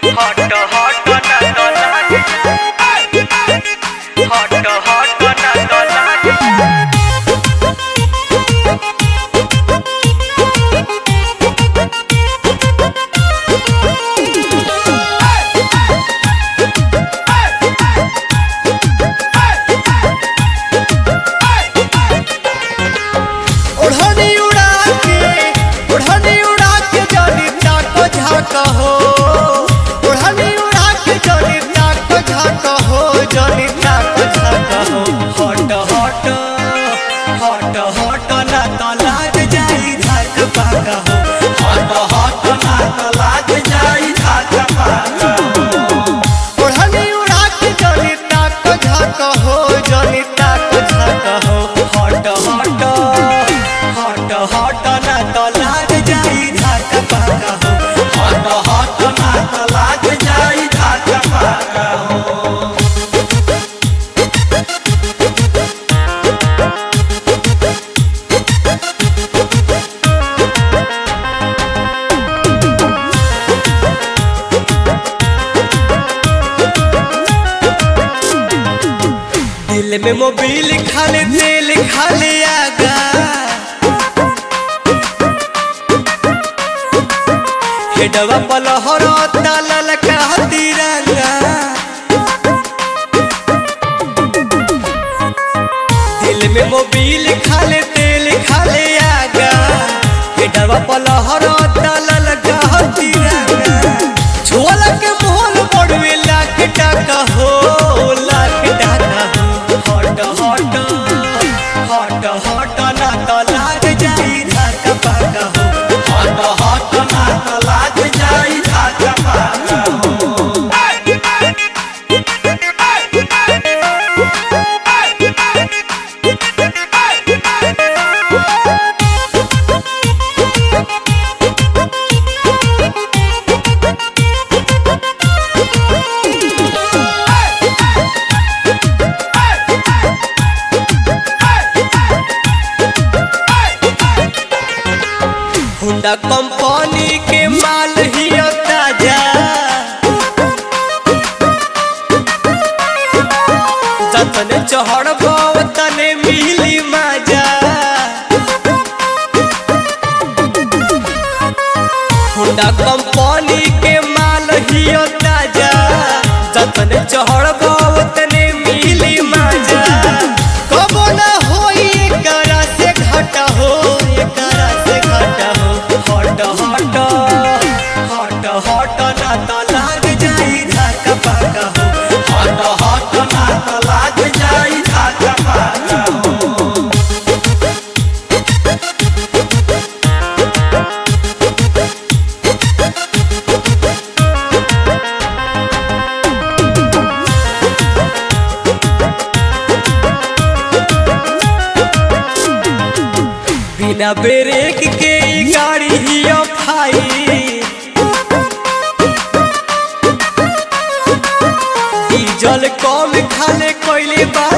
हट हट ना तो लाग हट हट ना तो लाग ओढ़नी उड़ा के ओढ़नी उड़ा के जली ताको झाक हो ओढ़नी उड़ा के जली ताको झाक हो जली ताको झाक हो हट हट हट हट ना तो लाग जाई झाक पाक हो हट हट ना तो लाग जाई झाक पाक ओढ़नी उड़ा के जली ताको झाक हो जली ताको झाक हो हट हट हट हट ना तो लाग जाई झाक पाक हो हट हट ना तो लाग जाई झाक पाक हो दिल में मोबिल खाले तेल खाले आगा हेडवा पलहर तालल का तिरंगा दिल में मोबिल खाले तेल खाले आगा हेडवा पलहर तालल का तिरंगा झोला के मोहल पड़वे लाख टाका हो लाख टाका हो हट हट हट हट ना तो लाग जाई झाका पाका हो हट हट ना तो लाग जाई झाका पाका हो हुंडा कंपनी के माल ही ताजा जतने चढ़ तने मिली मजा हुंडा कंपनी के माल ही ताजा जतने चढ़ तने मिली मजा कबो ना होई एकरा से घाटा हो एकरा से घाटा हो हट हट हट हट ना तो लाग जाई झाका पाका हो हट हट ना तो लाग जाई झाका पाका हो बिना ब्रेक के ई गाड़ी ही फाई डीजल कम खाले कोइले बा